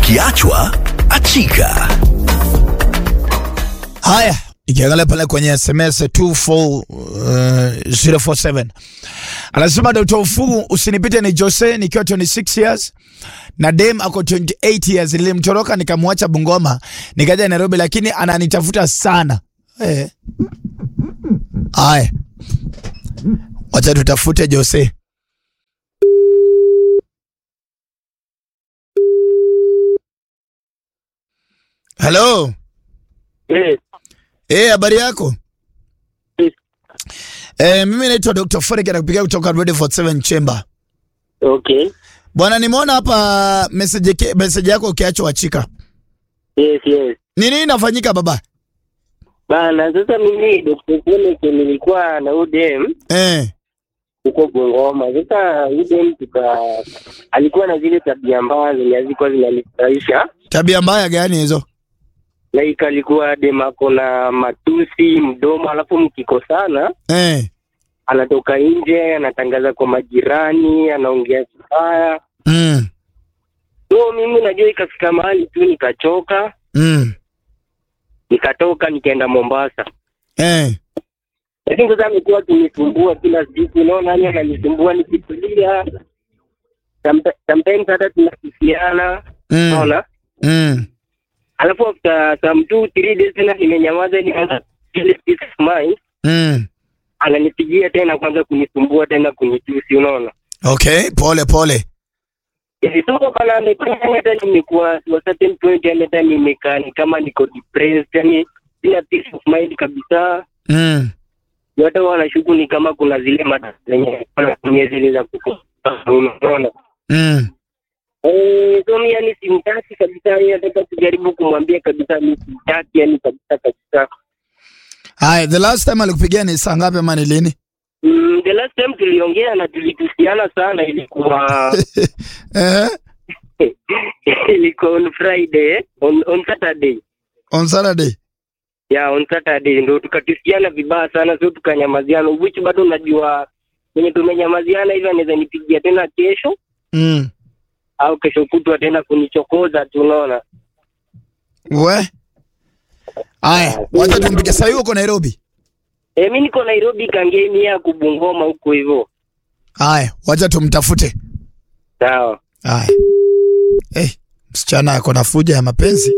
Ukiachwa achika. Haya, ikiangalia pale kwenye SMS 24047 anasema Dr. Ufugu, usinipite ni Jose nikiwa 26 years na dem ako 28 years. Nilimtoroka nikamwacha Bungoma nikaja Nairobi, lakini ananitafuta sana eh. Haya, wacha tutafute Jose. Hello. Eh, Eh, habari yako? Eh. Eh, mimi naitwa Dr. Forek nakupigia kutoka Radio 47 Chamber. okay. Bwana nimeona hapa message yake- message yako ukiachwa achika. Yes, yes. Ni nini inafanyika baba? Bana, sasa mimi Dr. Kenneth nilikuwa na UDM Eh. huko Bungoma. Sasa UDM tuka alikuwa na zile tabia mbaya zenye hazikuwa zinanifurahisha. Tabia mbaya gani hizo? Like alikuwa dem ako na matusi mdomo, alafu mkikosana Eh. anatoka nje anatangaza kwa majirani, anaongea kibaya. Mm. So mimi najua ikafika mahali tu nikachoka, Mm. nikatoka nikaenda Mombasa. Eh. lakini sasa amekuwa akinisumbua kila siku, unaona, yani ananisumbua nikitulia, Someti- sometimes hata tunakisiana, Mm. unaona, Mm. alafu after some two three days tena nimenyamaza, nikaanza ile peace of mind, Mm. ananipigia tena kwanza kunisumbua tena kunitusi, unaona. Okay, pole pole. Hivi soko kana amefanya hata nimekuwa to a certain point, yani hata nimekaa ni kama niko depressed, yani sina peace of mind kabisa. Mm. Hata wanashuku ni kama kuna zile mada zenye wanatumia zile za kukosa, unaona. Mm. Eh, so mi yani simtaki kabisa, yani nataka tujaribu kumwambia kabisa mi simtaki, yani kabisa kabisa. Hai, the last time alikupigia ni saa ngapi ama ni lini? Mm, the last time tuliongea na tulitusiana sana, ilikuwa Eh. ilikuwa on Friday, on, on Saturday On Saturday. yeah, on Saturday ndo tukatusiana vibaya sana, so tukanyamaziana, which bado najua kwenye tumenyamaziana hivi, anaweza nipigia tena kesho Mm. au kesho kutwa tena kunichokoza tu, unaona. We. Haya, wacha tumpige. Sasa yuko Nairobi. Eh, mi niko Nairobi Kangemi ya kubungoma huko hivyo. Haya, wacha tumtafute. Sawa. Haya. Eh, msichana ako na fuja ya mapenzi.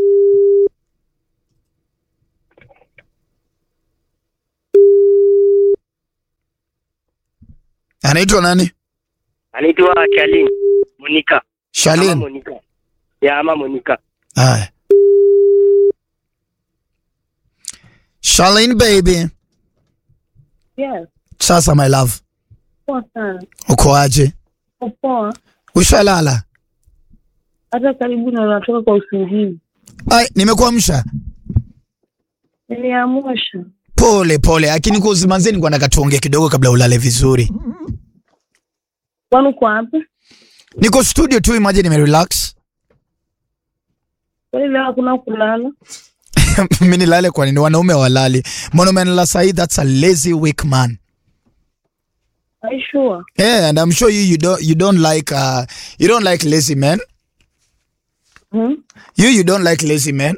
Anaitwa nani? Anaitwa Charlene Monica. Ama Shalin. Monica. Ya ama Monica. Haya. Shalin baby. Yes, Sasa my love, poa sana. uko aje? Poa. Ushalala? Hata karibu na natoka kwa usingizi. Ai, nimekuamsha. Niliamsha. Pole pole, lakini kwa usimanzeni kwa nakatuongea kidogo kabla ulale vizuri. Kwani uko wapi? Niko studio tu, imagine nime relax. Kwani leo hakuna kulala? Mimi nilale kwa nini? Wanaume walali. Mwanaume analala sahi, that's a lazy weak man. Are you sure? Yeah, and I'm sure you you don't you don't like uh you don't like lazy men. Hmm? You you don't like lazy men.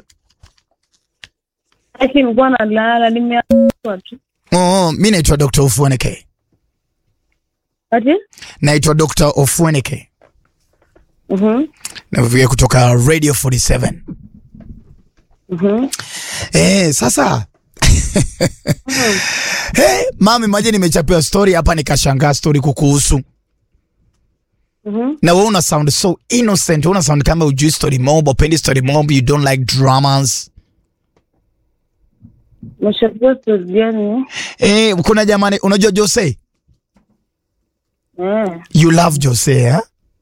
Aki nilikuwa nalala, nimeamka tu. Oh, mimi naitwa Dr. Ofueneke. Ati? Naitwa Dr. Ofueneke. Mhm. Navikia kutoka Radio 47. Mhm. Eh, sasa Hey, mami maje nimechapia story hapa nikashangaa story kukuhusu. Mhm. Na wewe una sound so innocent, una sound kama ujui story mob, upendi story mob, you don't like dramas. Umeshapia story gani? Eh, kuna jamani unajua Jose? Eh. You love Jose, eh?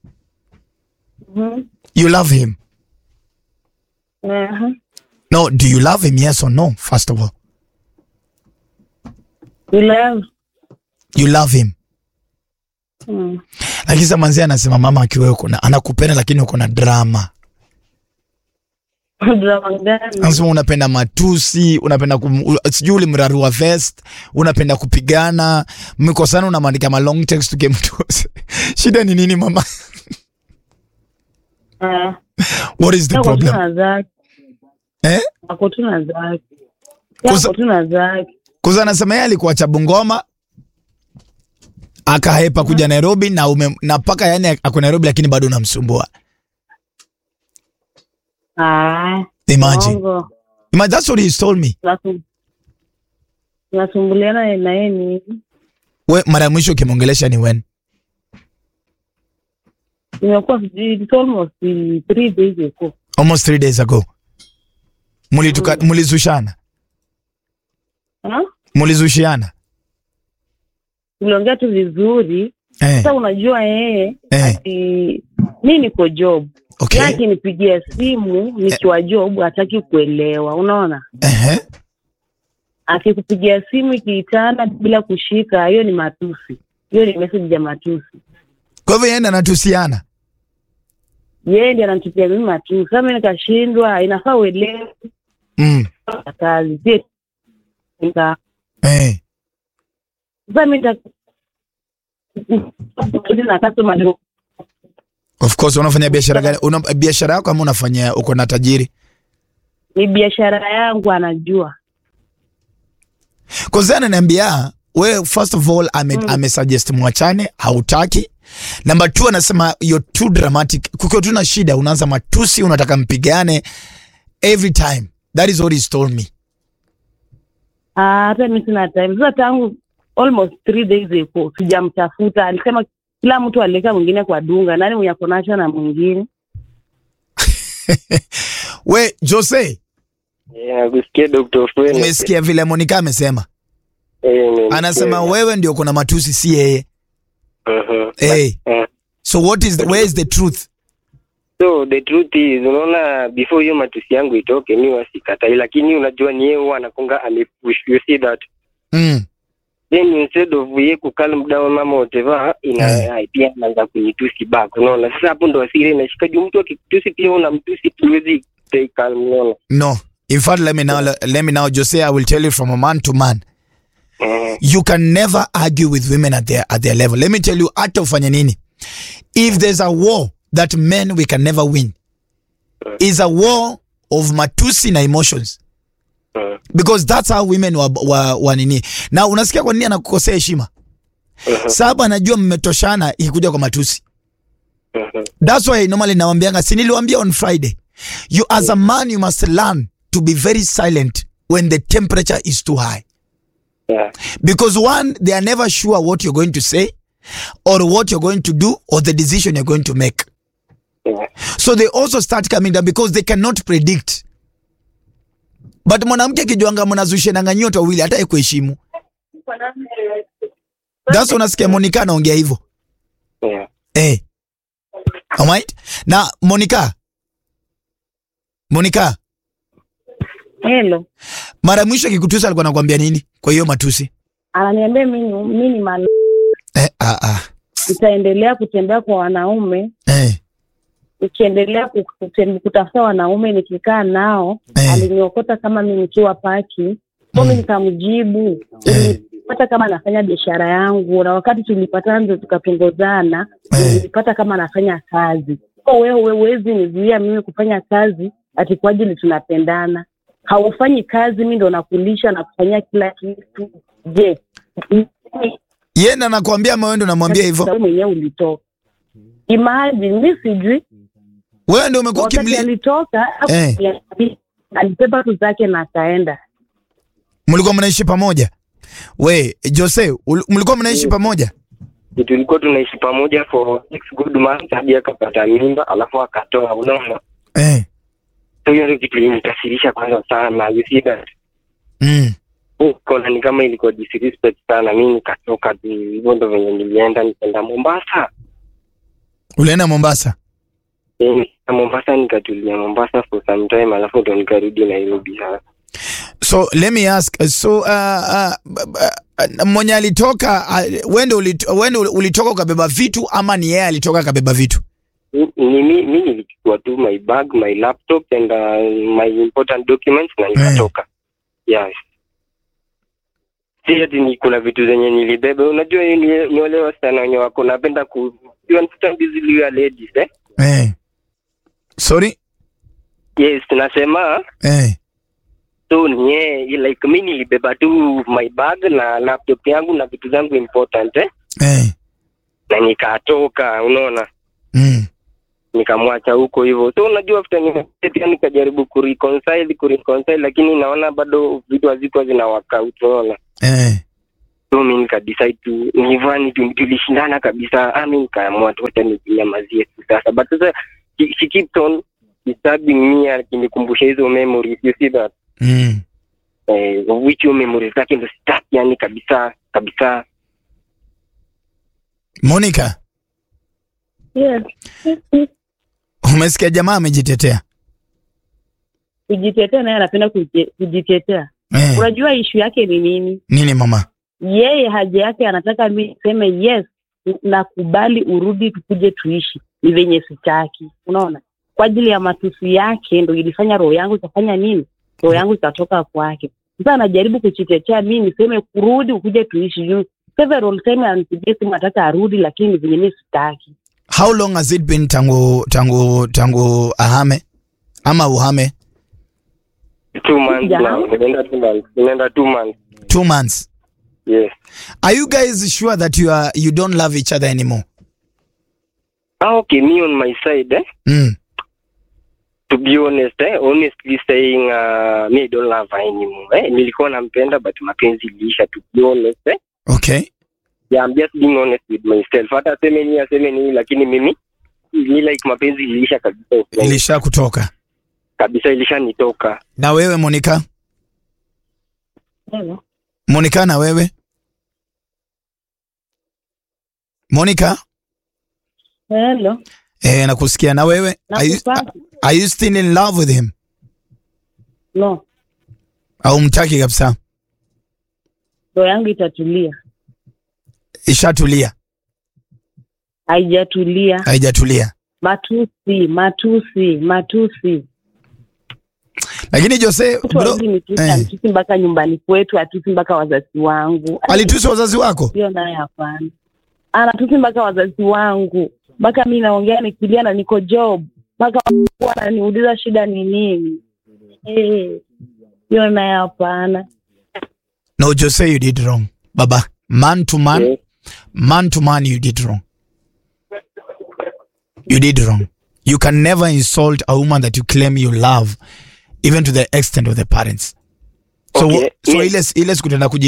Mhm. You love him. Eh. No, do you love him yes or no? First of all. You love. You love him. Hmm. Lakini sasa manzi anasema mama akiwa uko na anakupenda lakini uko na drama. Drama gani? Anasema unapenda matusi, unapenda kum, u- sijui ulimrarua vest, unapenda kupigana, mmekosana unamwandika ma long text ukimtusi. Shida ni nini mama? Eh. What is the Ako tu problem? na zake. Eh? Ako tu na zake. Kusa- Ako tu na zake. Kuza anasema yeye alikuwa cha Bungoma akahepa kuja Nairobi na ume, na paka yani ako Nairobi lakini bado unamsumbua. Ah, Imagine. Bongo. Imagine that's what he told me. Tunasum- Tunasumbuliana na yeye ni We mara ya mwisho ukimwongelesha ni when? imekuwa sijui it's almost eh, three days ago. Almost three days ago. Mulituka, mulizushana. Ah? Mulizushiana. Tuliongea tu vizuri. Eh. Sasa unajua yeye Eh. ati mi niko job. Okay. Yeye akinipigia simu nikiwa job hataki kuelewa, unaona? Eh. Akikupigia simu ikiitana bila kushika, hiyo ni matusi. Hiyo ni message ya matusi. Kwa hivyo yeye ndo anatusiana. Yeye ndiye ananitupia mimi matusi. Sasa mimi nikashindwa, inafaa uelewe Mm. kazi. Sie nika Eh. sasa mimi nita na customer ndio Of course unafanya biashara gani? Una biashara yako ama unafanya uko na tajiri? ni biashara yangu anajua. Kwa sababu ananiambia we first of all ame, Mm. ame suggest mwachane, hautaki. Number 2 anasema you're too dramatic. Kukiwa tu na shida unaanza matusi, unataka mpigane every time. That is what he's told me. Ah, hata mimi sina time. Sasa tangu almost three days ago sijamtafuta. Alisema kila mtu aliweka mwingine kwa dunga. Nani mwenye ako nacho na mwingine? We Jose, Eh, nakusikia Dr. Fwele. umesikia vile Monica amesema? Eh, nimesikia. Anasema wewe ndio kuna matusi si yeye. Mhm. Hey. Eh. So what is the, where is the truth? So the truth is, unaona before hiyo matusi yangu itoke, mi wasikatai, lakini unajua ni yeye huwa anakunga amepush, you see that Mm. then instead of ye kucalm down mama whatever ina Eh. ai, pia anaanza kunitusi back, unaona. Sasa hapo ndo asiri inashika juu, mtu akikutusi pia unamtusi, tuwezi stay calm, unaona. No. In fact, let me now let me now Jose, I will tell you from a man to man. Eh, you can never argue with women at their at their level. Let me tell you, hata ufanye nini, if there's a war that men we can never win, is a war of matusi na emotions eh, because that's how women wa, wa, wa nini. Na unasikia kwa nini anakukosea heshima? eh, Sababu anajua mmetoshana ikikuja kwa matusi. eh, That's why normally nawambianga, si niliwaambia on Friday, you as a man you must learn to be very silent when the temperature is too high. yeah, because one they are never sure what you're going to say or what you're going to do or the decision you're going to make yeah. so they also start coming down because they cannot predict but mwanamke akijuanga mnazushenanga nyote wawili hata kuheshimu that's unasikia Monica anaongea hivyo yeah. eh alright na Monica Monica Hello. mara mwisho akikutusa alikuwa anakuambia nini kwa hiyo matusi Ananiambia mimi mimi ni mal eh ah ah nitaendelea kutembea kwa wanaume, eh nikiendelea ku- kutem- kutafuta wanaume nikikaa nao. Eh. Aliniokota kama mimi nikiwa paki. Kwa mimi nikamjibu. Eh. Nilipata kama anafanya biashara yangu na wakati tulipatana ndio tukapongozana, Eh. nilipata kama anafanya kazi. Kwa wewe wewe huwezi nizuia mimi kufanya kazi ati kwa ajili tunapendana. Haufanyi kazi, mimi ndo nakulisha na kufanyia kila kitu. Je, yeye ndo anakuambia ama wewe ndo unamwambia hivyo wewe mwenyewe ulitoka. Imagine mimi sijui wewe ndio umekuwa wakati kimli alitoka Eh. alibeba tu zake na akaenda. mlikuwa mnaishi pamoja we Jose ul- mlikuwa mnaishi pamoja tulikuwa tunaishi pamoja for six good months hadi akapata mimba alafu akatoa unaona eh. so hiyo ndio kitu ilikasirisha kwanza sana you see that mm. kona ni kama ilikuwa disrespect sana mi nikatoka tu hivyo ndo venye nilienda nikaenda mombasa ulienda Mombasa Eh, nikaenda mombasa nikatulia mombasa for some time alafu ndo nikarudi nairobi sasa so let me ask uh, so uh, uh, b- b- uh, mwenye alitoka uh, wende ulitoka, wende ulitoka ukabeba vitu ama ni yeye alitoka akabeba vitu Ni- ni mi mi nilichukua tu my bag my laptop and uh, my important documents na nikatoka yes si ati ni kuna vitu zenye nilibeba unajua ni, ni wale wasichana wenye wako napenda ku you understand these little ladies eh eh. Sorry? Yes, nasema Eh. so ni yeye like mi nilibeba tu my bag na laptop yangu na vitu zangu important eh? Eh. na nikatoka unaona Mm. nikamwacha huko hivyo so unajua after nimekuja pia nikajaribu kureconcile kureconcile lakini naona bado vitu hazikuwa zina work out unaona Eh. so mi nikadecide tu nivani tu tulishindana kabisa ah mi nikaamua tu wacha nijinyamazie tu sasa but sasa she, she keeps on disturbing me akinikumbusha hizo memories you see that Mm. eh, which hiyo memories zake ndo sitaki yani kabisa kabisa Monica, Yes. umesikia jamaa amejitetea. Kujitetea naye anapenda kuje- kujitetea. Eh. Unajua ishu yake ni nini? Nini mama? Yeye haja yake anataka mi niseme yes, nakubali urudi, tukuje tuishi. Ni venye sitaki, unaona. Kwa ajili ya matusi yake ndo ilifanya roho yangu ikafanya nini, roho yangu ikatoka kwake. Sasa anajaribu kujitetea, mi niseme kurudi, ukuje tuishi. Juu several time anipigia simu anataka arudi, lakini venye mi sitaki. How long has it been tangu tangu tangu ahame ama uhame? two months Yeah. now nimeenda two months nimeenda two months Two months. yes Are you guys sure that you are you don't love each other anymore? ah okay me on my side eh Mm. to be honest eh, honestly saying uh, me I don't love her anymore eh, nilikuwa nampenda but mapenzi iliisha to be honest eh. Okay. yeah, I'm just being honest with myself hata aseme nini aseme nini lakini mimi ni like mapenzi iliisha kabisa Ilisha kutoka. kabisa ilishanitoka Na wewe Monica? Hello. Monica na wewe? Monica? Hello. Eh, nakusikia na wewe? Are you, Nakupata? are you still in love with him? No, Au mtaki kabisa? roho yangu itatulia. Ishatulia, Haijatulia. haijatulia. Matusi, matusi, matusi. Lakini Jose Mtu bro, hawezi nitusi, eh, anitusi mpaka nyumbani kwetu, atusi mpaka wazazi wangu. alitusi wazazi wako? Hiyo naye hapana. Anatusi mpaka wazazi wangu, mpaka mi naongea nikilia na niko job, mpaka wananiuliza shida ni nini. Eh, hiyo naye hapana. No, Jose, you did wrong. Baba, man to man, yes. man to man, you did wrong. You did wrong. You can never insult a woman that you claim you love, even to the extent of the parents. So, Okay, so yes. ile ile siku tena kuji